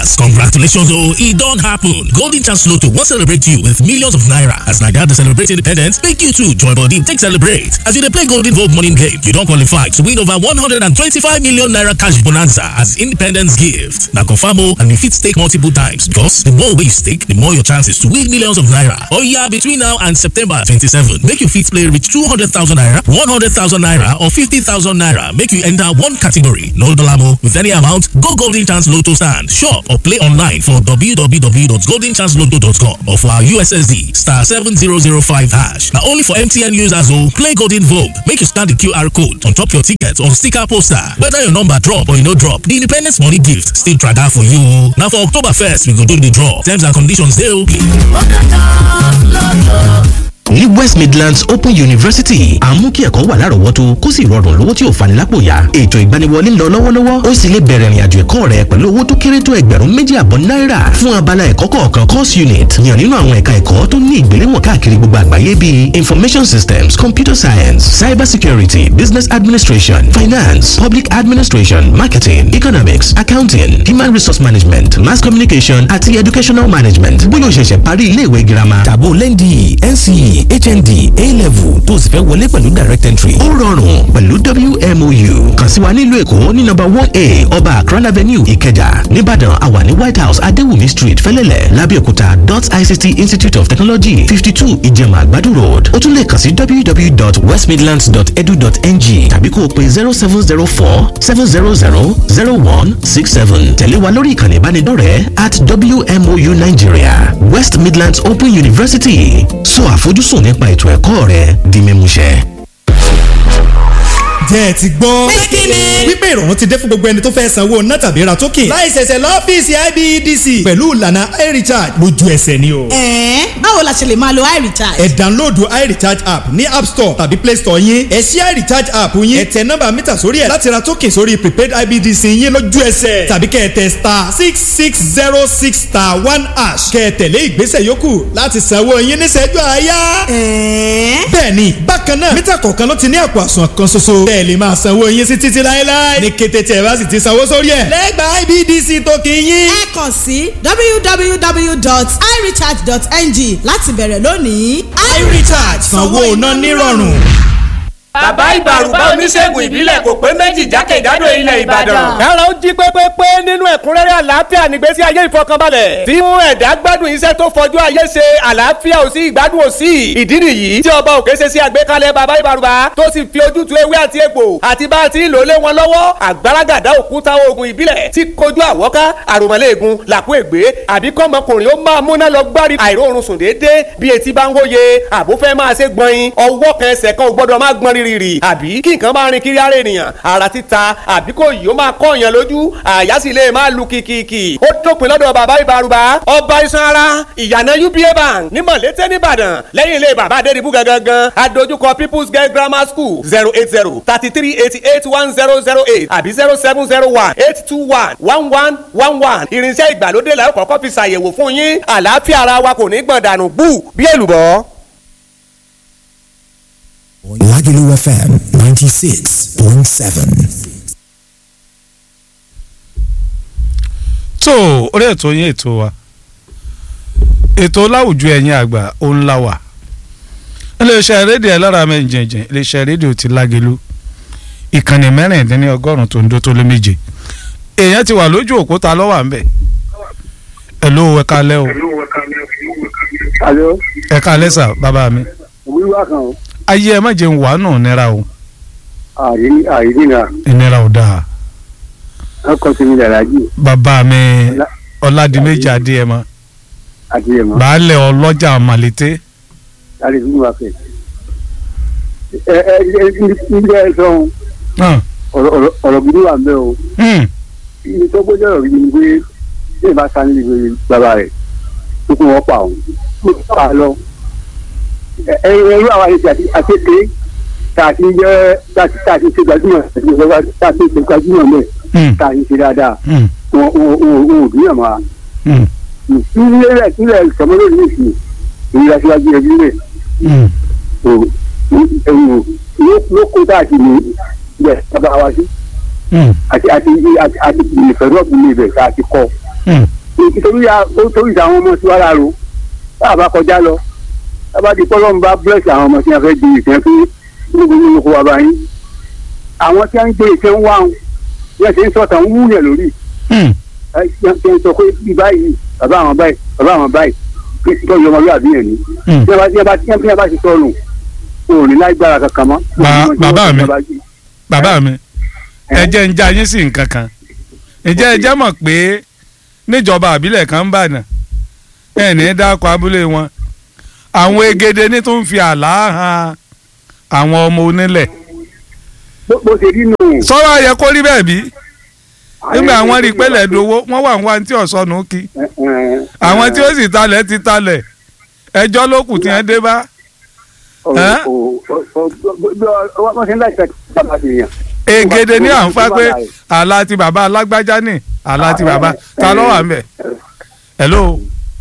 Yes, congratulations, oh, it don't happen. Golden Chance Lotto will celebrate you with millions of naira. As Naija dey celebrate independence, make you too join body take celebrate. As you dey play Golden Vote morning game, you don qualify to win over 125 million naira cash bonanza as independence gift. Na confirm oh, and you fit stake multiple times because the more wey you stake, the more your chances to win millions of naira. Oya, between now and September 27, make you fit play reach 200,000 naira, 100,000 naira or 50,000 naira. Make you enter one category. No dollar with any amount, go Golden Chance Lotto stand, shop or play online for www.goldenchancelotto.com or for our USSD star 7005 hash. Now only for MTN users who play Golden Vogue. Make you scan the QR code on top your ticket or sticker poster. Whether your number drop or you no drop, the Independence Money Gift still try that for you. Now for October 1st, we go do the draw. Terms and conditions dey okay. ní west midlands open university à ń mú kí ẹ̀kọ́ wà lárọ̀ọ́wọ́tó kó sì rọrùn lówó tí ò fani lápò yá ètò ìgbaniwọlé ń lọ lọ́wọ́lọ́wọ́ ó sì lè bẹ̀rẹ̀ ìrìnàjò ẹ̀kọ́ rẹ pẹ̀lú owó tó kéré tó ẹgbẹ̀rún méjì àbọ̀ náírà fún abala ẹ̀kọ́ kọ̀ọ̀kan course unit yàn nínú àwọn ẹ̀ka ẹ̀kọ́ tó ní ìgbéléwọ̀n káàkiri gbogbo àgbáyé bíi information systems computer science cyber security business administration finance public administration marketing economics accounting human resource management mass communication àti educational management bóyá o ṣẹ̀ṣẹ̀ parí iléèwé girama tàbó lẹ́ndì nce hnd a-level tó o sì fẹ́ wọlé pẹ̀lú direct entry ó rọrùn pẹ̀lú wmou kàn sí wa nílùú èkó ní nọ́mbà one a ọba akran avenue ìkẹjà nìbàdàn àwa ní white house adéwùmí street fẹ́lẹ́lẹ̀ lábẹ́òkúta dot ict institute of technology fifty two ìjẹ̀mà àgbàdo road ó tún lè kàn sí www.westmidlands.edu.ng tàbí kó o pe zero seven zero four seven zero zero zero one six seven tẹ̀lé wa lórí ìkànnì ìbánidọ́rẹ̀ẹ́ at wmou nigeria west midlands open university sọ àfojúsùn nípa ètò ẹ̀kọ́ rẹ di mímúṣẹ. jẹ́ ẹ ti gbọ́. Pé kí ni? wípé ìrọ̀rùn ti dé fún gbogbo ẹni tó fẹ́ sanwó ná tàbí ra token. láì ṣẹ̀ṣẹ̀ lọ́fíìsì IBEDC. pẹ̀lú ìlànà iRecharge lójú ẹsẹ̀ ni o. ẹ̀ẹ́n báwo la ṣe lè máa lo iRecharge. ẹ download iRecharge app ní app store tàbí play store yín. ẹ ṣí iRecharge app yín. ẹ tẹ nọ́mbà mítà sórí ẹ̀ láti ra token sórí prepaid IBEDC yín lójú ẹsẹ̀. tàbí kẹ́ ẹ tẹ star six six zero six star one hash. kẹ́ ẹ tẹ̀lé ìgbésẹ̀ yòókù láti sanwó yín níṣẹ́jú àáyá. ẹ̀ẹ́n bẹ́ẹ̀ni bákan náà mítà kọ̀ọ̀kan ló ti ní àpò àsùnwọ̀n kan ṣoṣo. bẹ́ẹ̀ lè máa sanwó yín sí títí láéláé. ní kété tí ẹ bá sì ti sanwó sórí ẹ̀. lẹ́gbàá IBDC tó kì í yín. ẹ kàn sí www.irecharge.ng láti bẹ̀rẹ̀ lónìí. iRecharge sanwó iná nírọ̀rùn. bàbá ìbàrùbá oníṣègùn ìbílẹ̀ kò pé méjì jákèjádò ilẹ̀ ìbàdàn. kára ó jí pépépé nínú ẹ̀kúnrẹ́rẹ́ àlàáfíà nígbésí ayé ìfọkànbalẹ̀ tí mú ẹ̀dá gbádùn iṣẹ́ tó fojú ayé ṣe àlàáfíà ò sí ìgbádùn ò sí ìdí nìyí tí ọba òkè ṣe sí àgbékalẹ̀ bàbá ìbàrùbá tó sì fi ojútùú ewé àti egbò àti bá a ti ń lò lé wọn lọ́wọ́ àgbàràgàdá òkúta oògùn ìbílẹ̀ tí kojú àwọ́ká àròmọ́lẹ́ẹ̀gùn làkú ègbé àbí kọ́mọkùnrin ó máa múná lọ gbárí àìróorun sùn déédéé bí etí bá ń hóye àbúfẹ́ máa ṣe gbọ̀nyin ọwọ́ kan ẹsẹ̀ kan ò gbọ́dọ̀ máa gbọ́n rírì àbí kí nǹkan máa rin kiri ara ènìyàn ara títa àbí kò yìí ó máa kọ́ èèyàn lójú àyà sì lè máa lu kìkìkì ó dópin lọ́dọ̀ bàbá ìbárùbá ọba iṣan ara ìyànà uba bank ní mọ̀lété nìbàdàn lẹ́yìn ilé bàbá adédìbú gangan adójúkọ people's girl grammar school zero eight zero thirty three eighty eight one zero zero eight àbí zero seven zero one eight two one one one one one irinṣẹ́ ìgbàlódé la ó kọ́kọ́ fi ṣàyẹ̀wò fún yín àlàáfíà ara wa kò ní gbọ̀n dànù bú bí èlùbọ́. Lagelu FM 96.7. tó orí ètò yín ètò wa ètò láwùjọ ẹ̀yin àgbà òun la wà iléeṣẹ́ rédíò ẹlọ́ra mẹ́jẹ̀jẹ̀ iléeṣẹ́ rédíò ti Lágelú ìkànnì mẹ́rìndínlẹ́ ọgọ́rùn-ún tó ń dó tó lé méje èèyàn ti wà lójú òkúta lọ́wọ́ à ń bẹ̀ ẹ̀ ló ẹ̀ka lẹ́ o Alo, ẹ̀ka lẹ́sà bàbá mi wíwá kan o, ayé ẹ má jẹun wàá nù nira o àìrí àìrínà, ìnira ò dáa ọkọ̀ sí mi dàrájì bàbá mi ọ̀làdìmẹ́jì adéyẹmọ àti ẹ̀mọ́, baálẹ̀ ọlọ́jà màlété láti fún wa fẹ̀. Ẹ ẹ ẹ níbi ẹ sọ̀hún, hàn, ọ̀rọ̀ ọ̀rọ̀ ọ̀rọ̀ gidi wà mbẹ́ o. hmm, Ibi tó gbọ́dọ̀ ọ̀rọ̀ gidi ni pé ṣé ìbá sa níbi ìwé bàbá rẹ̀ tó kún wọn pa òun. Mo ti pa á lọ. Ẹ ẹ irú àwọn àyè àti àtẹ́tẹ́ tá a ti jẹ́ tá a ti tá a ti ṣe gbajúmọ̀ tá a ti ṣe gbajúmọ̀ mẹ́ hmm, tá a ti ṣe dáadáa. hmm, Wọn wọn wọn wọn ò dúnyàn mọ́ a. hmm, ìpínlẹ̀ ìpínlẹ̀ sọmọlẹ́ ní ìsìn ìrìn àṣewájú ẹbí rẹ̀ hmm. ló kó tá a ti ní ibẹ̀ bàbá wa sí Hmm. àti àti àti àti ìfẹ̀rọ̀ ọ̀gbìn ní ibẹ̀ tá a ti kọ́ Hmm. nítorí ya- nítorí àwọn ọmọ tí wàá rà rò tá a bá kọjá lọ tá a bá di pọ́lọ́mù bá búrẹ́sì àwọn ọmọ tí a fẹ́ di ìfẹ́ fún níbi nínú kó wa bá yín àwọn tí a ń gbé ìfẹ́ ń wá wọn bí a ṣe ń sọ̀tàn ń wúyẹ̀ lórí Hmm. ẹ ṣe ń sọ pé bí báyìí bàbá àwọn báyìí bàbá àwọn báyìí kí n tọ́jú ọmọlúwàbí yẹn ni Hmm. bí a bá tí a bá tí a bá ti sọnù kò ní lágbára kankan mọ́. Ba- bàbá mi. bàbá mi ẹ jẹ́ ń já yín sí nǹkan kan ǹjẹ́ ẹ jẹ́ mọ̀ pé níjọba àbílẹ̀ kan ń bàdàn ẹ̀ ní dákọ̀ abúlé wọn àwọn egede ní tó ń fi àlá han àwọn ọmọ onílẹ̀ bó bó ṣe rí nù. sọ́wọ́ ayẹ kó rí bẹ́ẹ̀ bí nígbà àwọn rí pẹ́lẹ̀ dowó wọ́n wà ń wá ní tí ọ̀sọ́nù kí àwọn tí ó sì talẹ̀ ti talẹ̀ ẹjọ́ ló kù tí wọ́n dé bá Ẹ́? wọ́n ṣe ń láti ṣe bàbá ti yàn. egede ní à ń fa pé àlá ti bàbá alágbájá ní àlá ti bàbá ta ló wà ń bẹ̀ hello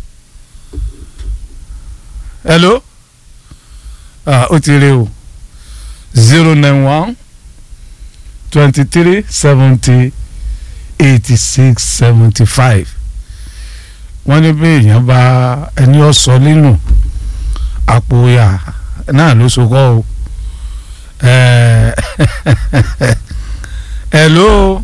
hello ah ó ti rí o zero nine one twenty three seventy eighty six seventy five wọ́n ní bí èèyàn bá ẹni ọ̀sọ́ nínú àpò ìyá náà ló so kọ́ o Eh, hello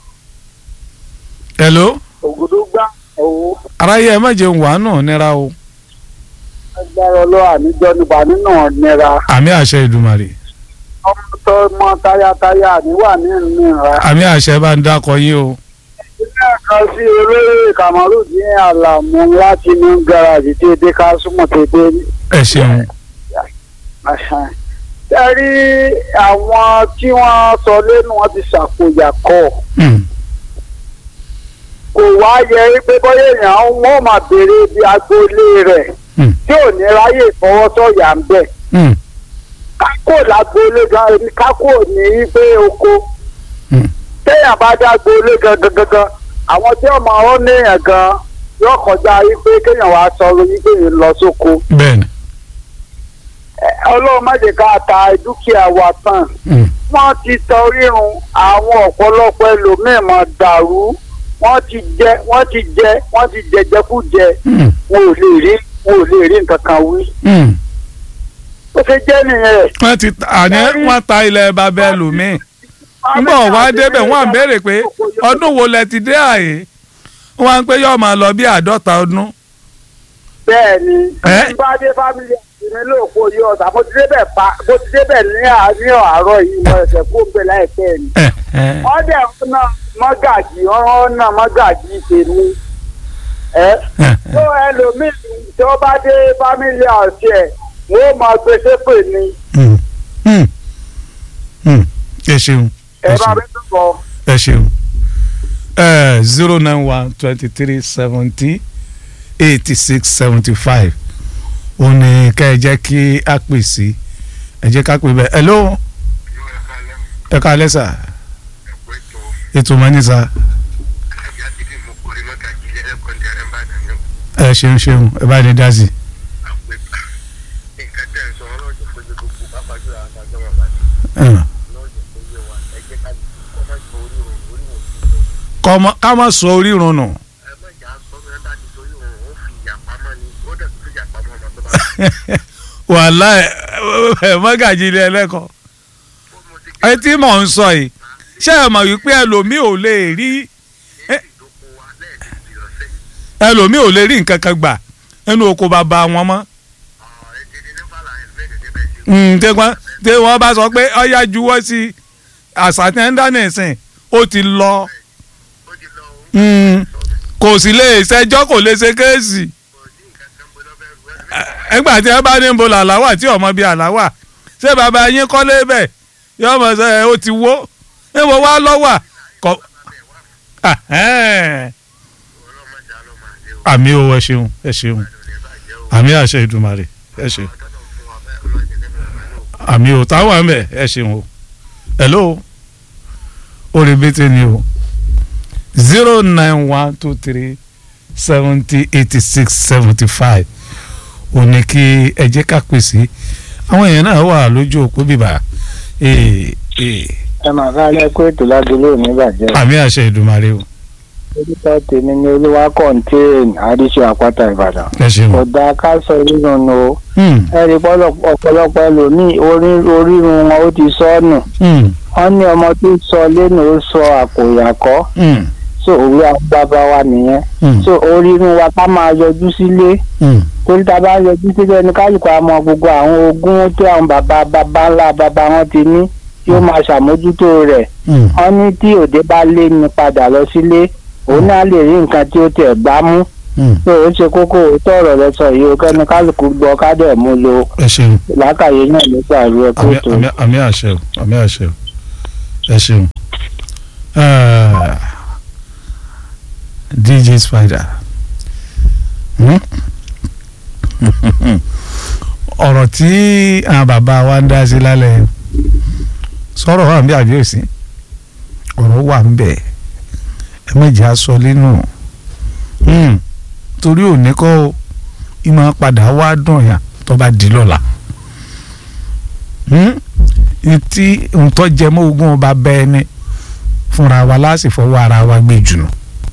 hello ògùdùgbà owó aráyé ẹ má jẹun wàá náà nira o agbára ọlọ́wà níjọ́ nípa nínú nira àmì àṣẹ ìdùmarè ọmọ tó mọ táyátáyá níwà ní ìnira. àmì àṣẹ bá ń dákọ yín o ilé ẹ̀kan sí olóyè kamaru ní àlàmú láti ní garaajì tí èdè ká súnmọ́ tètè ní. ẹ ṣeun ẹ rí àwọn tí wọ́n sọ lẹ́nu wọn ti ṣàkóyàkọ́ Hmm, kò wá yẹ pé bóyá èèyàn wọn máa béèrè ibi agboolé rẹ̀ hmm, tí ò ní ráyè fọwọ́sọ̀yà ń bẹ̀. hmm, kákò lágboolé gan ẹni kákò ní pé oko hmm. téèyàn bá dá agboolé gangan gangan àwọn tí ọmọ ọ níyàn gan yóò kọjá yí pé kéèyàn wá sọ̀rọ̀ yí pé èèyàn lọ sóko bẹ́ẹ̀ni Ẹ, ọlọ́run má jẹ́ ká ta dúkìá wa tán Hmm, wọ́n ti tọ rírun àwọn ọ̀pọ̀lọpọ̀ ẹlòmíín máa dàrú wọ́n ti jẹ wọ́n ti jẹ wọ́n ti jẹjẹkújẹ hmm, wọn ò lè rí wọn ò lè rí nǹkan kan wí. hmm. ó ṣe jẹ́ nìyẹn. wọ́n ti ta- àní wọ́n ta ilẹ̀ bàbá ẹlòmíì nígbà wọ́n á débẹ̀ wọ́n à ń béèrè pé ọdún wo lẹ ti dé àyè wọ́n á ń pé yóò máa lọ bí àádọ́ta ọdún bẹ́ẹ̀ ni Ẹ́? bí bá dé fámìlì àti mi lóòpó yìí ọ̀sà mo ti débẹ̀ pa mo ti débẹ̀ ní àárín àárọ̀ yìí mo ẹ̀sẹ̀ kó ń bẹ̀ láìpẹ́ ni. Eh, eh. wọ́n dẹ̀ ń ná mọ́gàjì wọ́n ná mọ́gàjì tèmi. ẹ́ Eh, tó ẹlòmíì tí wọ́n bá dé fámìlì àti ẹ̀ wọ́n máa gbé sépè ni hmm, hmm, hmm. ẹ ṣeun ẹ ẹ bá ṣeun mi tó bọ̀. ẹ ṣeun zero nine one twenty three seventy eighty six seventy five ó ní ká ẹ jẹ́ kí a pè sí ẹ jẹ́ ká pè bẹ́ẹ̀ hello ẹ ká alẹ́ sà ètò mọ́ ní sà ẹ ṣeun ṣeun ẹ bá ní dá sí i. Kọ́mọ- ká má sọ orírun nù. wàhálà ẹ mọ́gàjì ilé ẹlẹ́kọ̀ọ́ ẹ tí mò ń sọ yìí ṣé ẹ mọ̀ wípé ẹlòmíì ò lè rí ẹ- ẹlòmíì ò lè rí nǹkan kan gbà nínú oko bàbá wọn mọ́ Mm, tí wọ́n tí wọ́n bá sọ pé ọ̀yá juwọ́ sí àṣà tí ń dáná ìsìn ó ti lọ Mm, kò sì lè ṣẹjọ́ kò lè ṣe kéèsì ẹgbà tí ẹ bá ní bo làláwà tí ọmọ bíi àláwà ṣé bàbá yín kọ́lé bẹ̀ yóò mọ̀ sẹ́ ẹ ó ti wó níbo wá lọ́wà kọ́ Ahẹ́n. àmì o ẹ ṣeun ẹ ṣeun àmì àṣẹ ìdùmarè ẹ ṣeun àmì o táwọn àmì ẹ ṣeun o hello orí bẹ́tẹ̀ ni o zero nine one two three seventy eighty six seventy five ò ní kí ẹ jẹ́ ká pèsè àwọn èèyàn náà wà lójú òpó bíbá ee ee ẹ máa ká alẹ́ kó ètò ládùúgbò ní ìbàjẹ́. àmì àṣẹ ìdùmarè o orúkọ tèmi ni olúwa kọ́ńtéèn àdìsí àpáta ìbàdàn. ẹ ṣeun. kò dáa ká sọ rírun nù o. Hmm. ẹ rí pọ́lọ̀- ọ̀pọ̀lọpọ̀ ẹlòmíì orí- orírun wọn ó ti sọ ọ́ nù. Hmm. wọ́n ní ọmọ tó sọ lẹ́nu ó sọ àpòyàkọ́. Hmm. so òwe àwọn bàbá wa nìyẹn. Hmm. so orírun wa ká máa yọjú sílé. Hmm. torí tá a bá yọjú sílé ní kálukú àmọ́ gbogbo àwọn ogún tí àwọn bàbá bàbá ńlá bàbá wọn ti ní yóò máa ṣàmójútó rẹ̀ Hmm. wọ́n ní tí òde bá lé ní padà lọ sílé òun náà lè rí nǹkan tí ó tẹ̀ gbá mú Hmm. pé ó ṣe kókó òótọ́ ọ̀rọ̀ lọ sọ yìí ó kẹ́ni kálukú gbọ́ kádẹ̀ mú lo ẹ ṣeun. làákàyè náà ló pàrọ̀ ẹ̀ àmì kóòtù. àmì àmì àṣẹ o àmì àṣẹ o ẹ ṣeun. Ah, dj spider Hmm? ọ̀rọ̀ tí àwọn bàbá wa ń dá sí lálẹ́ sọ̀rọ̀ wà ń bẹ àbí òsì ọ̀rọ̀ wà ń bẹ ẹ méjì aṣọ nínú Hmm. torí òní kọ́ o ìmọ̀ padà wá dùn yàn tó bá di lọ́la ntí ntọ́ jẹ mọ́ ogún ọba bẹ́ẹ̀ ni fúnra wa láti fọwọ́ ara wa gbé jùlọ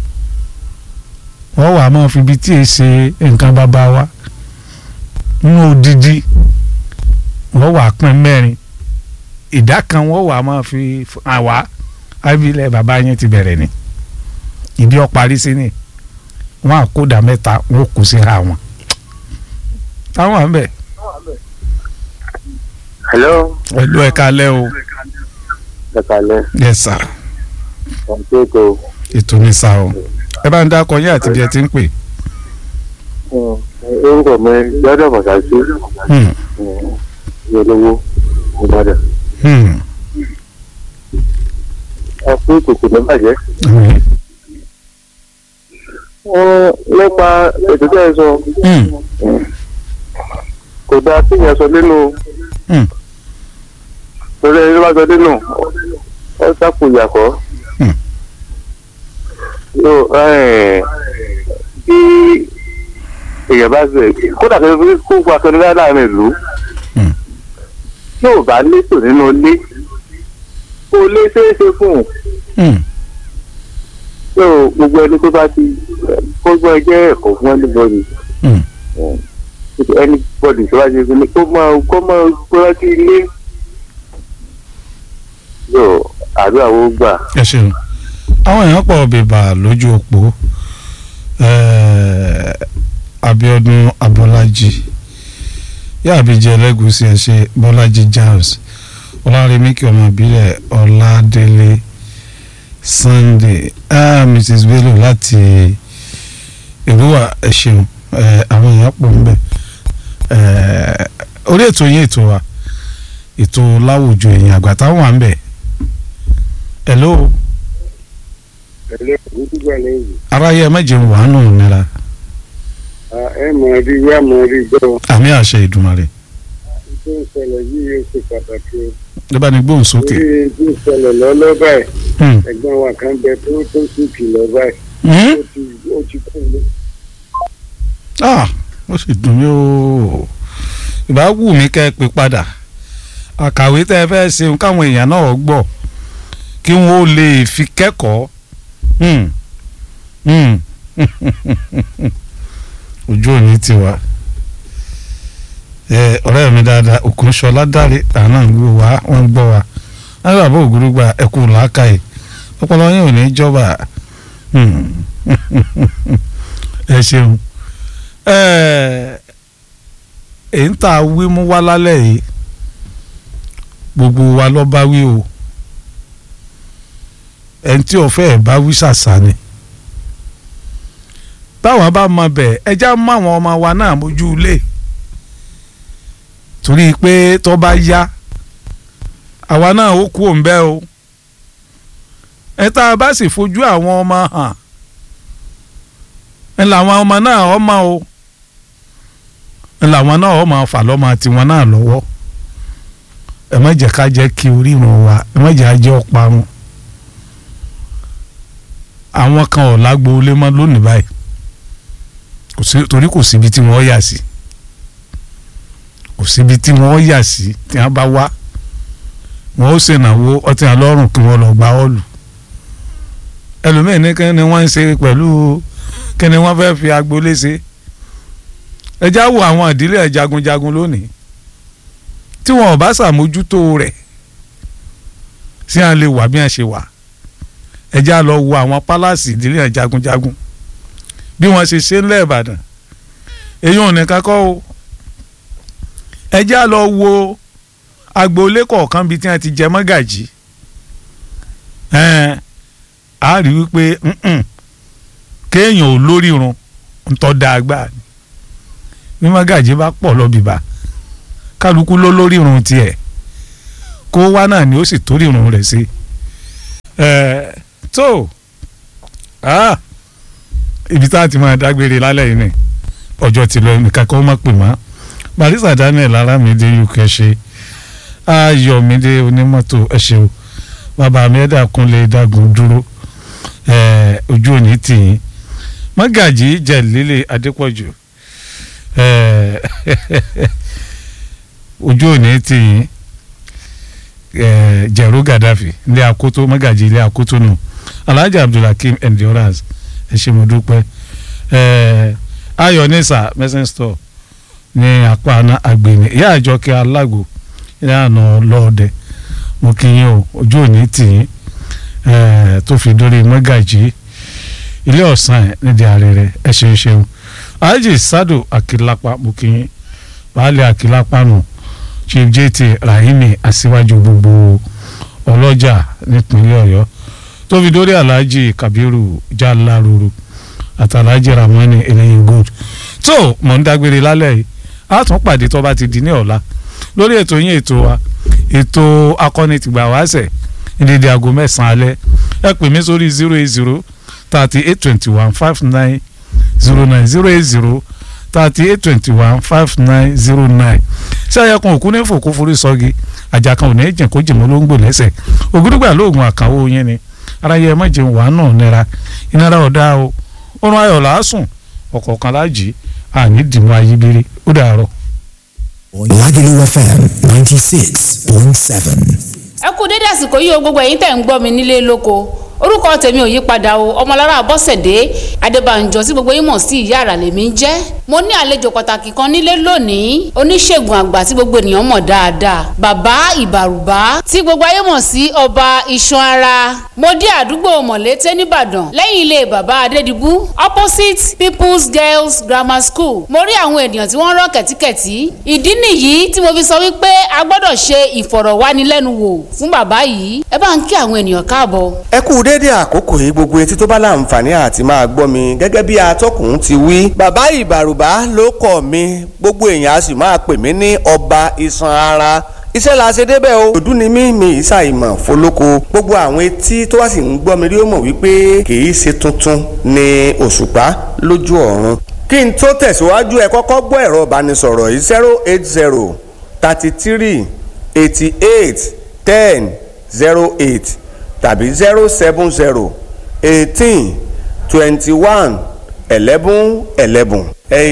wọ́n wà máa fi ibi tí è ṣe nǹkan bàbá wa nínú odidi wọ́n wà pín mẹ́rin ìdá kan wọ́n wà máa fi f- àwa abilẹ̀ bàbá yẹn ti bẹ̀rẹ̀ ni ìdí ọ̀parí sí ni wọ́n àkódà mẹ́ta wọ́n kù sí ra wọn táwọn à ń bẹ̀ hello pẹ̀lú ẹ̀ka alẹ́ o ẹ kàlẹ́ yes sir kọ̀ǹtéètò ètò ní sá o ẹ bá ń dákọ yín àti bí ẹ ti ń pè. orúkọ mi gbọ́dọ̀ mọ̀sáàsì Hmm, olówó ìbàdàn hmm, ẹ fún ìkòkò ní bàjẹ́. àmín. Wọ́n nípa ètò tí ẹ sọ Hmm, kò dáa kí èèyàn sọ nínú hmm, torí ẹni tó bá sọ nínú ọ sápò ìyàkọ́. Hmm. Yóò, ẹ̀, bí èèyàn bá sọ kódà kí wọ́n kó fún akẹ́lẹ́ láàrin ìlú Hmm. yóò bá létò nínú ilé kó lé ṣeéṣe fún un hmm, yóò gbogbo ẹni tó bá ti kó gbọ́ ẹjẹ́ ẹ̀kọ́ fún anybody hmm. anybody tó bá ṣe fún mi kó máa kó máa gbọ́ sí ilé yóò àdúrà wo gbà. ẹ ṣeun àwọn èèyàn pọ̀ bèbà lójú òpó eh, Abíọ́dún Abọ́lájí yáàbíjẹ ẹlẹ́gùsì ẹ̀ṣẹ̀ Bọ́lájí James Ọlárẹ̀míkì ọmọ ìbílẹ̀ Ọládélé Sunday ah, Mrs Bello láti Èrúwà ẹ ṣeun eh, àwọn èèyàn pọ̀ ń bẹ̀ eh, orí ètò yín ètò wa ètò láwùjọ èèyàn àgbà táwọn wà ń bẹ̀ hello ẹ̀lẹ́ ìdúgbò lẹ́yìn aráyé ẹ mẹ́jẹ̀ wà nù nira ẹ mọ̀ rí wá mọ̀ rí gbọ́ àmì àṣẹ Ìdùmarè tó ń ṣẹlẹ̀ yìí yóò ṣe pàtàkì o. ló bá ní gbóhùn sókè. orí tó ń ṣẹlẹ̀ lọ́lọ́ báyìí Hmm. ẹ̀gbọ́n wa kan bẹ tó tó sì kìlọ̀ báyìí Hmm? ó ti ó ti kú lé. ah ó sì dùn mí o ìbá wù mí kẹ́ ẹ pé padà àkàwé tẹ́ ẹ fẹ́ ṣeun káwọn èèyàn náà gbọ́ kí wọ́n ó lè fi kẹ́kọ̀ọ́ Hmm. Hmm. ojú òní ti wá ẹ ọ̀rẹ́ mi dáadáa Òkúnṣọlá dáre àná ń gbọ́ wá wọ́n ń gbọ́ wa wọ́n bàbá ògúrúgba ẹ̀kú làákàyè ọpọlọ yín ò ní jọba Hmm. ẹ ṣeun èyí ń tà wí mú wá lálẹ́ yìí gbogbo wa ló bá wí o ẹni tí ọ̀fẹ́ ẹ̀ bá wí ṣàṣà ni báwọn bá mọ bẹ́ẹ̀ ẹjá mọ àwọn ọmọ wa náà mójú ilé torí pé tó bá yá àwa náà ó kú òǹbẹ́ o ẹ tá a bá sì fojú àwọn ọmọ hàn ẹ làwọn ọmọ náà ọmọ o ẹ làwọn náà ọmọ fà lọ́mọ tiwọn náà lọ́wọ́ ẹ má jẹ́ ká jẹ́ kí orírun wa ẹ má jẹ́ ajẹ́ ọ̀parun àwọn kan ò lágbo ilé mọ́ lónìí báyìí kò sí torí kò síbi tí wọ́n yà sí kò síbi tí wọ́n yà sí tí wọ́n bá wá wọ́n ó ṣènáwó ọtí àlọ́rùn kí wọ́n lọ gba ọ́ọ̀lù ẹlòmíín ní kí ni wọ́n ń ṣe pẹ̀lú kí ni wọ́n fẹ́ fi agboolé ṣe ẹ já wo àwọn ìdílé jagunjagun lónìí tí wọn ò bá ṣàmójútó rẹ̀ sí à ń lè wà bí wọ́n ṣe wà ẹ já lọ wo àwọn pálásì ìdílé jagunjagun bí wọ́n ṣe ṣe ńlẹ̀ Ìbàdàn èyí ò ní kakọ́ o ẹ já lọ wo agboolé kọ̀ọ̀kan bíi tí wọ́n ti jẹ mọ́gàjì ẹ̀ẹ́n a rí wípé mm-mm, kéèyàn ò lórí irun ń tọ́ da agbá ni bí mọ́gàjì bá pọ̀ lọ́bìbà kálukú ló lórí irun tiẹ̀ kó wá náà ni ó sì torí irun rẹ̀ sí ẹ̀ẹ́ tó ah, ibi tá a ti máa dágbére lálẹ́ yìí ni ọjọ́ ti lọ nìkan kó má pè mọ́ barista Daniel Aramide uk ṣe Ayọ̀mídé onímọ́tò ẹ ṣeun bàbá mi ẹ̀dá kúnlẹ̀ dágun dúró eh, ojú òní tìyín mọ́gàjì jẹ̀lélẹ̀ adépọ̀jù eh, ojú òní tìyín eh, jẹ̀rú gàdáfì ilé akoto mọ́gàjì ilé akoto nù alhaji abdulhakeem endurance ẹ ṣé mo dúpẹ́ eh, ayọ̀ nisa medicine store ní apá àgbèní ìyá àjọkẹ́ alágbo ìlànà lọ́ọ̀dẹ mo kí yín o ojú òní tì yín tó fi dórí mọ́gàjì ilé ọ̀sán ẹ̀ nídìí àrẹ̀rẹ̀ ẹ ṣeun ṣeun alhaji sado akilapa mo kí yín baálé akilapa nù chief jt rahimi aṣíwájú gbogbo ọlọ́jà nípínlẹ̀ ọ̀yọ́ tó fi dórí alhaji kabiru jalaruru àti alhaji ramani eléyìí gold tó mọ̀ ń dágbére lálẹ́ yìí a tún pàdé tó bá ti di ní ọ̀la lórí ètò yín ètò wa ètò akọni tìgbà wáṣẹ̀ ìdíje aago mẹ́sàn-án alẹ́ ẹ pè mí sórí zero eight zero thirty eight twenty one five nine zero nine zero eight zero thirty eight twenty one five nine zero nine ṣé ayẹkùn òkú ní fòkó forí sọ́gi àjàkan ò ní jìn kó jìmọ́ ló ń gbò lẹ́sẹ̀ ògúdùgbà lóògùn àkànwó yín ni ara yẹ má jẹun wàá náà nira ìnira ọ̀dà o oorun ayọ̀ làásùn ọ̀kọ̀ọ̀kan láàjì àní dìmú ayíbírí ó dàárọ̀. Lagelu FM 96.7. ẹ kú dédé àsìkò yìí o gbogbo ẹ̀yin tẹ̀ ń gbọ́ mi nílé lóko orúkọ tèmi ò yí padà o ọmọlára bọ́sẹ̀dé adébànjọ tí gbogbo yín mọ̀ sí ìyá àrà lèmi ń jẹ́ mo ní àlejò pàtàkì kan nílé lónìí oníṣègùn àgbà tí gbogbo ènìyàn mọ̀ dáadáa bàbá ìbàrùbá tí gbogbo ayé mọ̀ sí ọba iṣan ara mo dé àdúgbò mọ̀lété nìbàdàn lẹ́yìn ilé bàbá adédìbú opposite people's girls grammar school mo rí àwọn ènìyàn tí wọ́n rọ́ kẹ̀tíkẹ̀tí ìdí nìyí tí mo fi sọ wípé a gbọ́dọ̀ ṣe ìfọ̀rọ̀wánilẹ́nuwò fún bàbá yìí ẹ bá ń kí àwọn ènìyàn káàbọ̀. ẹ kú déédéé àkókò yìí gbogbo etí tó bá láǹfààní àti máa gbọ́ mi gẹ́gẹ́ bí atọ́kùn ti wí. bàbá ìbàrùbá ló kọ̀ mi gbogbo èèyàn a sì máa pè mí ní ọba iṣan ara iṣẹ́ la ṣe débẹ̀ o. òdú ni mí mi ìsà ìmọ̀ fọlọ́kọ gbogbo àwọn etí tó wá sì ń gbọ́ mi rí ó mọ̀ wípé kì í ṣe tuntun ni òṣùpá lójú ọ̀run. kí n tó tẹ̀síwájú ẹ kọ́kọ́ gbọ́ ẹ̀rọ ìbánisọ̀rọ̀ yìí zero eight zero thirty three eighty eight ten zero eight tàbí zero seven zero eighteen twenty one eleven eleven.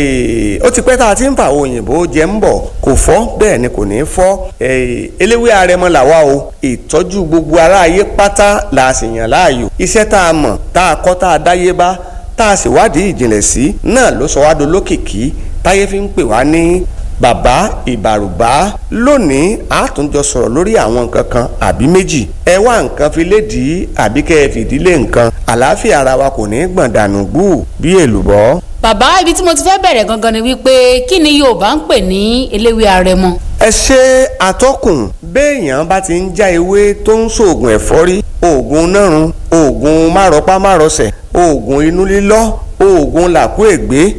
ó ti pẹ́ tá a ti ń fa àwọn òyìnbó jẹ́ ń bọ̀ kò fọ́ bẹ́ẹ̀ ni kò ní fọ́ eléwé arẹmọ làwa o ìtọ́jú gbogbo aráyé pátá la sì yàn láàyò iṣẹ́ tá a mọ̀ tá a kọ́ tá a dáyé bá tá a sì wádìí ìjìnlẹ̀ sí náà ló sọ wá dolókìkí táyé fi ń pè wá ní bàbá ìbàrùbá lónìí a tún jọ sọ̀rọ̀ lórí àwọn nǹkan kan àbí méjì ẹ wá nǹkan fi lédìí àbí kẹ́ ẹ fìdílé nǹkan àlàáfíà ara wa kò ní gbọ̀n dànù gbù bí èlùbọ́. bàbá ibi tí mo ti fẹ́ bẹ̀rẹ̀ gangan ni wípé kí ni yorùbá ń pè ní eléwé arẹmọ. ẹ ṣe àtọkùn béèyàn bá ti ń já ewé tó ń ṣoògùn ẹ̀fọ́rí oògùn nárun oògùn márọpá márọsẹ̀ oògùn inú lílọ́ oògùn làkúègbé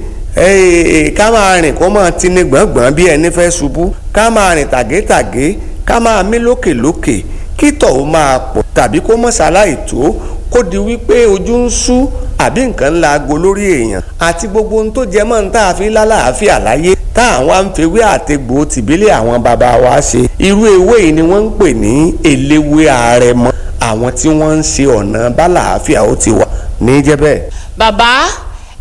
ká máa rìn kó máa tini gbọ̀ngbọ̀n bí ẹni fẹ́ ṣubú ká máa rìn tàgétàgé ká máa mí lókèlókè kí tọ̀ ó máa pọ̀ tàbí kó mọ̀ ṣaláì tó kó di wípé ojú ń ṣú àbí nǹkan ńlá aago lórí èèyàn àti gbogbo ohun tó jẹ mọ́ ní tá a fi lálàáfíà láyé tá àwọn àǹfẹ̀wé àtẹ̀gbò tìbílẹ̀ àwọn bàbá wa ṣe irú ewé yìí ni wọ́n ń pè ní eléwé àrẹ̀mọ àwọn tí wọ́n ń ṣe ọ̀nà bálàáfíà ó ti wà ní jẹ́ bẹ́ẹ̀. bàbá ẹ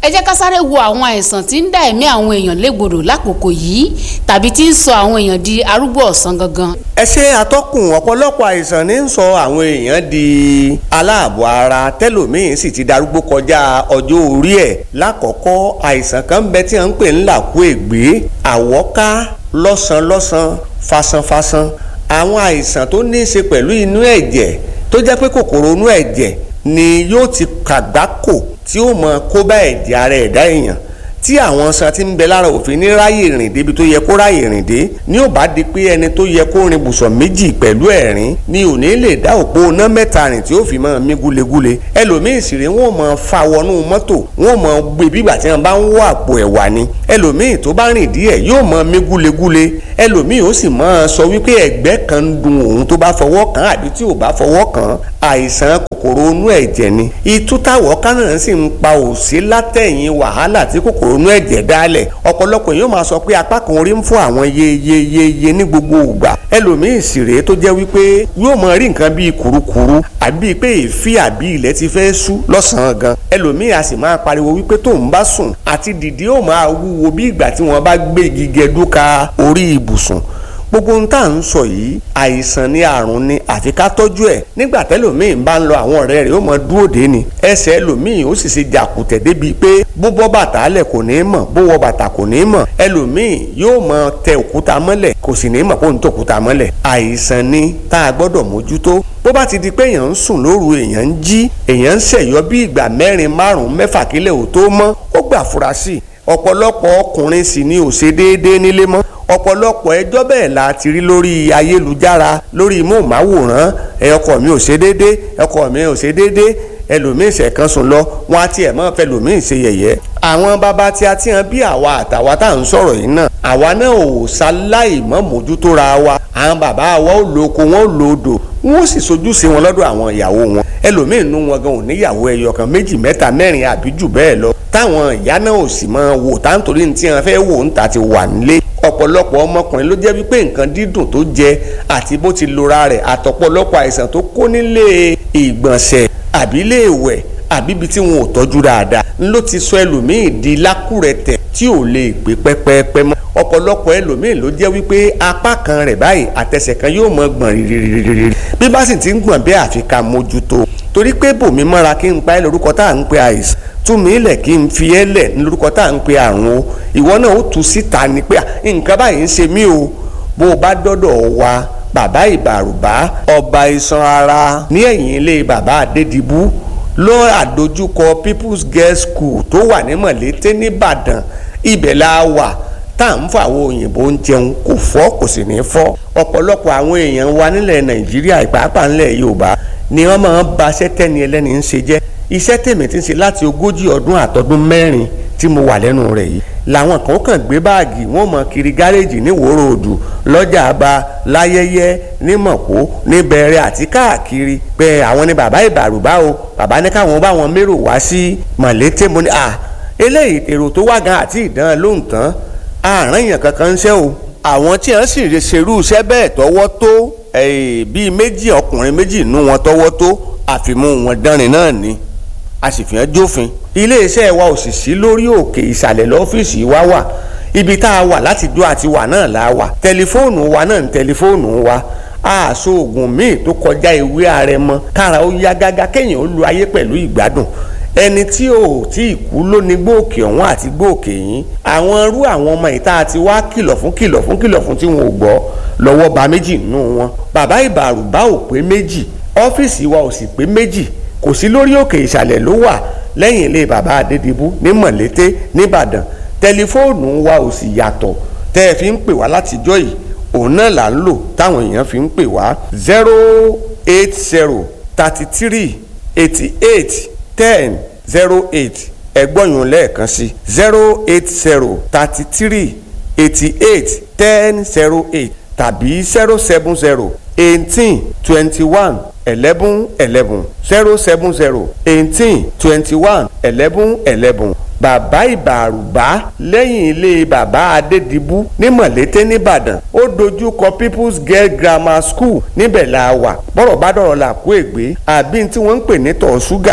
ẹ jẹ́ ká sáré wo àwọn àìsàn tí ń dá ẹ̀mí àwọn èèyàn légbodò lákòókò yìí tàbí tí ń sọ àwọn èèyàn di arúgbó ọ̀sán gangan. ẹ ṣe àtọkùn ọ̀pọ̀lọpọ̀ àìsàn ní ń sọ àwọn èèyàn di aláàbọ̀ ara tẹ́lòmíín sì ti darúgbó kọjá ọjọ́ orí ẹ̀ lákọ̀ọ́kọ́ àìsàn kan bẹ tí wọ́n ń pè ń làkú ègbé àwọ́ká lọ́sàn-lọ́sàn fasanfasan àwọn àìsàn tó ní í ṣe pẹ̀lú inú ẹ̀jẹ̀ tó jẹ́ pé kòkòrò inú ẹ̀jẹ̀ ni yóò ti kàgbákò tí ó mọ kó bá ẹ̀jẹ̀ ara ẹ̀dá èèyàn tí àwọn san ti ń bẹ lára òfin ní ráyè rìn débi tó yẹ kó ráyè rìn dé ní ò bá di pé ẹni tó yẹ kó rin bùsọ̀ méjì pẹ̀lú ẹ̀rín ni ò ní lè dá òpó iná mẹ́ta rìn tí ó fi máa mí gúlegúle ẹlòmíì sì rèé wọn ò máa fa wọnú mọ́tò wọn ò máa gbé bígbà tí wọn bá ń wọ àpò ẹ̀wà ni ẹlòmíì tó bá rìn díẹ̀ yóò máa mí gúlegúle ẹlòmíì ó sì máa sọ wípé ẹ̀gbẹ́ kan ń dun òun tó bá fọwọ́ kàn àbí tí ò bá fọwọ́ kàn àìsàn kòkòrò inú ẹ̀jẹ̀ ni itú táwọ̀ kánà sì ń pa òsí látẹ̀yìn wàhálà tí kòkòrò inú ẹ̀jẹ̀ dálẹ̀ ọ̀pọ̀lọpọ̀ yóò máa sọ pé apá kan orí ń fún àwọn yeyeyeye ní gbogbo ìgbà ẹlòmíì sì rèé tó jẹ́ wípé yóò máa rí nǹkan bíi kùrukùru àbí pé èéfì àbí ilẹ̀ ti fẹ́ sú lọ́sàn-án gan ẹlòmíì a sì máa pariwo wípé tóun bá sùn àti dìde ó máa wúwo bí ìgbà tí wọ́n bá gbé igi gẹdúka orí ibùsùn gbogbo ohun tá à ń sọ yìí àìsàn ni àrùn ni àfi ká tọ́jú ẹ̀ nígbà tẹ́lòmíì bá ń lọ àwọn ọ̀rẹ́ rẹ̀ ó mọ dúró dé ni ẹsẹ̀ ẹlòmíì ó sì ṣe jàkùtẹ̀ débi pé bó bọ́ bàtà lẹ̀ kò ní mọ̀ bó wọ bàtà kò ní mọ̀ ẹlòmíì yóò mọ tẹ òkúta mọ́lẹ̀ kò sì ní mọ̀ kó ń tẹ òkúta mọ́lẹ̀ àìsàn ni tá a gbọ́dọ̀ mójútó bó bá ti di pé èèyàn ń sùn lóru èèyàn ń jí èèyàn ń ṣẹ̀yọ́ bí ìgbà mẹ́rin márùn-ún mẹ́fà kílẹ̀ ò tó mọ́ ó gbà fura sí i ọ̀pọ̀lọpọ̀ ọkùnrin sì ni ò ṣe déédéé nílé mọ́ ọ̀pọ̀lọpọ̀ ẹjọ́ bẹ́ẹ̀ la ti rí lórí ayélujára lórí móhùnmáwòrán ẹ ọkọ mi ò ṣe déédéé ọkọ mi ò ṣe déédéé ẹlòmíín ṣẹ̀kan sùn lọ wọn á tiẹ̀ mọ́ fẹlòmíín ṣe yẹ̀yẹ́ àwọn bàbá tí a ti hàn bí àwa àtàwa tá à ń sọ̀rọ̀ yìí náà àwa náà ò ṣaláì mọ́ mójútó ra wa àwọn bàbá wa ò lo oko wọn ò lo odò wọn ò sì sojú sí wọn lọ́dọ̀ àwọn ìyàwó wọn ẹlòmíín nú wọn gan ò níyàwó ẹyọ kan méjì mẹ́ta mẹ́rin àbí jù bẹ́ẹ̀ lọ táwọn ìyá náà ò sì máa wò táǹtorí ní tí wọn fẹ́ wò ń ta ti wà nílé ọ̀pọ̀lọpọ̀ ọmọkùnrin ló jẹ́ wípé nǹkan dídùn tó jẹ àti bó ti lora rẹ̀ àtọ̀pọ̀lọpọ̀ àìsàn tó kó nílé ìgbọ̀nsẹ̀ àbí ilé ìwẹ̀ àbí ibi tí wọn ò tọ́jú dáadáa ló ti sọ ẹlòmíì di lákùrẹ̀tẹ̀ tí ò lè gbé pẹ́pẹ́pẹ́ mọ́ ọ̀pọ̀lọpọ̀ ẹlòmíì ló jẹ́ wípé apá kan rẹ̀ báyìí àtẹsẹ̀ kan yóò mọ gbọ̀n rírírírírí bí bá sì ti ń gbọ̀n bẹ́ẹ̀ àfi ká mójútó torí pé bòmí mọ́ra kí n pa ẹ́ lórúkọ tá à ń pe àìsàn túmí ilẹ̀ kí n fi ẹ́ lẹ̀ ní lórúkọ tá à ń pe àrùn o ìwọ náà ó tu síta ni pé nǹkan báyìí ń ṣe mí o bó o bá dọ́dọ̀ wa bàbá ìbàrùbá ọba iṣan ara ní ẹ̀yìn ilé bàbá adédìbú ló àdójúkọ people's girls school tó wà ní mọ̀lété nìbàdàn ibẹ̀ la wà tá à ń fọ àwọn òyìnbó ń jẹun kò fọ́ kò sì ní fọ́ ọ̀pọ̀lọpọ̀ àwọn èèyàn wa nílẹ̀ nàìjíríà ìpàápàá nílẹ̀ yorùbá ni wọ́n máa ń ba sẹ́tẹ́ni ẹlẹ́ni ń ṣe jẹ́ iṣẹ́ tèmi ti ń ṣe láti ogójì ọdún àtọdún mẹ́rin tí mo wà lẹ́nu rẹ̀ yìí làwọn kan kàn gbé báàgì wọn mọ kiri gáréèjì ní wòrò òdù lọ́jà àbá láyẹyẹ ní mọ̀kó ní bẹ̀rẹ̀ àti káàkiri pé àwọn ni bàbá ìbàrùbá o bàbá ní káwọn bá wọn mérò wá sí mọ̀lété mo ní à eléyìí èrò tó wá gan àti ìdán lóhùn tán àárín èèyàn kankan ń ṣe o àwọn tí wọ́n sì ṣerú iṣẹ́ bẹ́ẹ̀ tọwọ́ tó bíi méjì ọkùnrin méjì nú wọn tọwọ́ tó àfimú wọn dánrin náà ni a sì fi hàn jófin iléeṣẹ́ wa ò sì sí lórí òkè ìsàlẹ̀ lọ́fíìsì wa wà ibi tá a wà láti dó àti wà náà la wà tẹlifóònù wa náà ní tẹlifóònù wa àṣọ oògùn míì tó kọjá ìwé àrẹ̀mọ kára ó yá gágá kéèyàn ó lu ayé pẹ̀lú ìgbádùn ẹni tí ò tí ì kú ló ní gbòòkè ọ̀hún àti gbòòkè yín àwọn irú àwọn ọmọ ìta àti wá kìlọ̀ fún kìlọ̀ fún kìlọ̀ fún tí wọn ò gbọ́ lọ́wọ́ ba méjì nínú wọn bàbá ìbàrùbá ò pé méjì ọ́fíìsì wa ò sì pé méjì kò sí lórí òkè ìsàlẹ̀ ló wà lẹ́yìn ilé bàbá adédìbú ní mọ̀lété nìbàdàn tẹlifóònù wa ò sì yàtọ̀ tẹ́ ẹ fi ń pè wá látijọ́ yìí òun náà là ń lò táwọn èèyàn fi ń pè wá zero eight zero thirty three eighty eight ten zero eight ẹgbọ́nyún lẹ́ẹ̀kan sí zero eight zero thirty three eighty eight ten zero eight tàbí zero seven zero eighteen twenty one eleven eleven zero seven zero eighteen twenty one eleven eleven bàbá ìbàrùbá lẹ́yìn ilé bàbá adédìbú ní mọ̀lété nìbàdàn ó dojú kọ people's girl grammar school níbẹ̀ la wà bọ́rọ̀ bá dọ̀rọ̀ là kó ègbé àbí tí wọ́n ń pè ní tọ̀ ṣúgà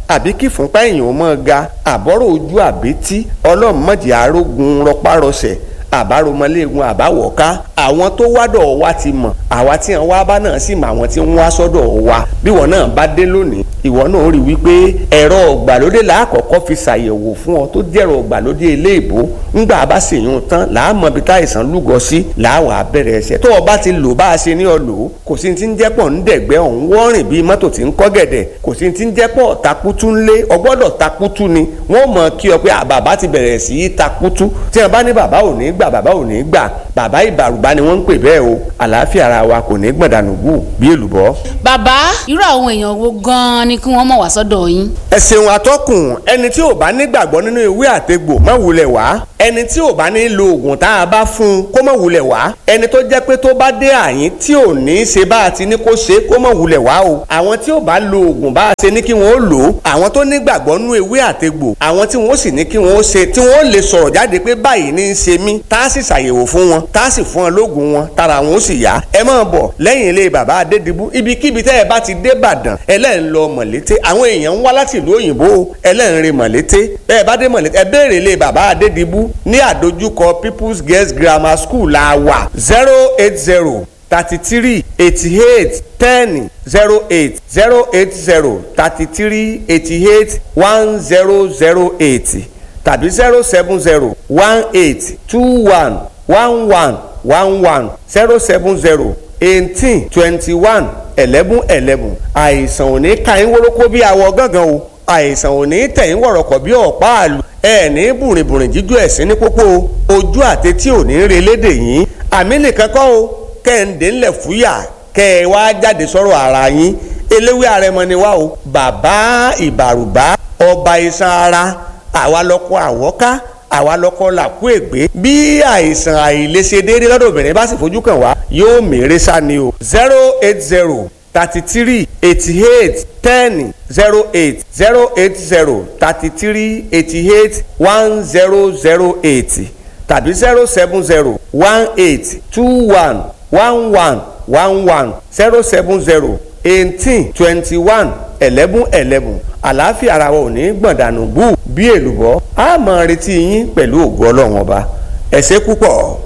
àbí kí fúnpá èèyàn mọ́ ga àbọ̀rọ̀ ojú àbítí ọlọ́run mọ̀jì arógun rọpárọsẹ̀ àbáromọléegun àbáwọ̀ká àwọn tó wádọ̀ wa ti mọ̀ àwa tí wọn wá bá náà sì mọ àwọn tí wọn wá sọ́dọ̀ wa bí wọn náà bá dé lónìí ìwọ náà rí wípé ẹ̀rọ ọ̀gbàlódé làákọ̀ọ́kọ́ fi ṣàyẹ̀wò fún ọ tó jẹ́rọ ọ̀gbàlódé iléèbó ńgbà bá sì yún tán làámọ̀ bí táìsàn lúgọ sí làáwà bẹ̀rẹ̀ ẹsẹ̀ tó o bá ti lò bá a ṣe ní ọ lò ó kò sí ti ń jẹ́pọ̀ ń dẹ̀gbẹ́ ọ̀hún wọ́rìn bíi mọ́tò tí ń kọ́ gẹ̀dẹ̀ kò sí ti ń jẹ́pọ̀ takutu ńlé ọgbọ́dọ̀ takutu ni wọ́n mọ̀ kí ọ pé bàbá ti bẹ̀rẹ̀ sí í takutu tí wọ́n bá ní bàbá ò ní gbà bàbá ò ní gbà bàbá ìbàrùbá ni wọ́n ń pè bẹ́ẹ̀ o àlàáfíà ara wa kò ní gbọ̀dànù gù bí èlùbọ́. bàbá irú àwọn èèyàn wo gan-an ni kí wọ́n mọ̀ wá sọ́dọ̀ yín. ẹ ṣeun atọ́kùn ẹni tí ò bá nígbàgbọ́ nínú ìwé àtegbò má wulẹ̀ wá ẹni tí ò bá ní lo oògùn tá a bá fún un kó má wulẹ̀ wá ẹni tó jẹ́ pé tó bá dé àyín tí ò ní í ṣe bá a ti ní kó ṣe kó má wulẹ̀ wá o àwọn tí ò bá lo oògùn bá a ṣe ní kí wọ́n ó lò ó àwọn tó nígbàgbọ́ nínú ìwé àtegbò àwọn tí wọ́n sì ní kí wọ́n ó ṣe tí wọ́n ó lè sọ̀rọ̀ jáde pé báyìí ní í ṣe mí tá a sì ṣàyẹ̀wò fún wọn tá a sì fún wọn lóògùn wọn tára wọn ó sì yá ẹ máa bọ̀ lẹ́yìn ilé bàbá adédìbú ibikíbi tẹ́ ẹ bá ti dé Ìbàdàn ẹlẹ́rìn lọ mọ̀lété àwọn èèyàn ń wá láti ìlú òyìnbó ẹlẹ́rìn rè mọ̀lété bẹ́ẹ̀ bá dé mọ̀lété ẹ béèrè ilé bàbá adédìbú ní àdójúkọ People's Girls Grammar School la wà zero eight zero thirty three eighty eight ten zero eight zero eight zero thirty three eighty eight one zero zero eight tàbí zero seven zero one eight two one one one one one zero seven zero eighteen twenty one eleven eleven àìsàn ò ní ka yín wórókó bí awọ gángan o àìsàn ò ní tẹ̀yìn wọ̀rọ̀kọ̀ bí ọ̀pá àlù ẹ̀ ní bùrìnbùrìn jíjó ẹ̀sìn ní pópó ojú àtẹtí ò ní re lédè yín àmì nìkan kọ́ o kẹ́hìndé ńlẹ̀ fúyà kẹ́ ẹ wá jáde sọ̀rọ̀ ara yín eléwé àrẹmọ ni wá o bàbá ìbàrùbá ọba iṣan ara àwa lọkọ àwọ́ká àwa lọkọ làkú ègbé bí àìsàn àìlèṣe déédéé lọ́dọ̀ obìnrin bá sì fojú kàn wá yóò mèrè sá ni o zero eight zero thirty three eighty eight ten zero eight zero eight zero thirty three eighty eight one zero zero eight tàbí zero seven zero one eight two one one one one one zero seven zero eighteen twenty one eleven eleven àlàáfíà ara wa ò ní gbọ̀ndànù bú bí èlùbọ́ a máa retí yín pẹ̀lú ògo ọlọ́run ọba ẹ ṣé púpọ̀.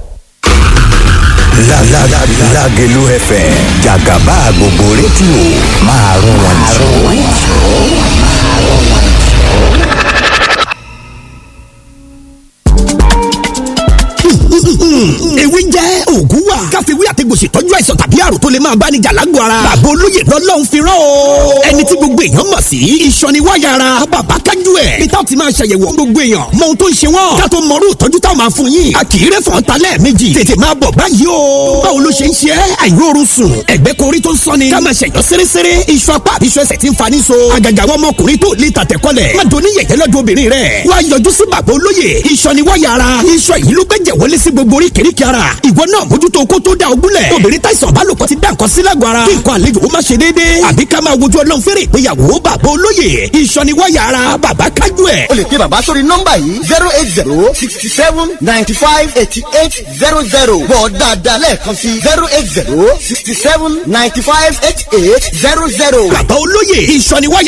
Lágẹ̀lú FM jàgàbá gbogbo rédíò máa rún wọn jù. ewé jẹ́ òògùn wà. káfíwí àtẹ̀gbò ṣètọ́jú àìsàn tàbí àrùn tó lè máa bá ní jà lágbo ara. bàbá olóyè lọ́lọ́run fi rán o. ẹni tí gbogbo èèyàn mọ̀ sí. ìṣọ̀ni wáyà ara bàbá kájú ẹ̀. peter ti máa ṣàyẹ̀wò gbogbo èèyàn. mọ ohun tó ń ṣe wọ́n. ká tó mọrú ìtọ́jú táwọn máa fún yín. a kì í rẹ́ fọ́n ta lẹ́ẹ̀mejì. tètè máa bọ̀ báyìí o. báwo ló ṣe ń ṣe é? àìróorun sùn. ẹ̀gbẹ́ korí tó ń sọ́ni. ká máa ṣẹ̀yọ́ sérésére. iṣu apá àbí iṣu ẹsẹ̀ ti ń fani so. àgàgà àwọn ọmọkùnrin tó lè tàtẹ̀kọ́lẹ̀. má doni yẹ̀yẹ́ lọ́dọ̀ obìnrin rẹ̀. wá yọjú sí bàbá olóyè. ìṣọ̀ni wáyà ara. iṣọ yìí ló gbẹ́jẹ̀ wọlé sí gbogbo oríkèéríkèé ara. ìwọ náà mójútó kó tó da ogúnlẹ̀. obìnrin táìsàn bá lòpọ̀ ti dá nǹkan sí lágọ̀ọ́ ara. kí nǹkan àlejò ó má ṣe déédéé. àbí ká máa wojú ọlọ́run fẹ́rẹ̀ ìgbéyàwó bàbá olóyè. ìṣọ̀ni wáyà ara bàbá kájú ẹ̀. o lè pe bàbá sórí nọ́mbà yìí zero eight zero sixty seven ninety five eighty eight zero zero bọ̀ dáadáa lẹ́ẹ̀kan sí zero eight zero sixty seven ninety five eighty eight zero zero. bàbá olóyè ìṣọ̀ni wáyà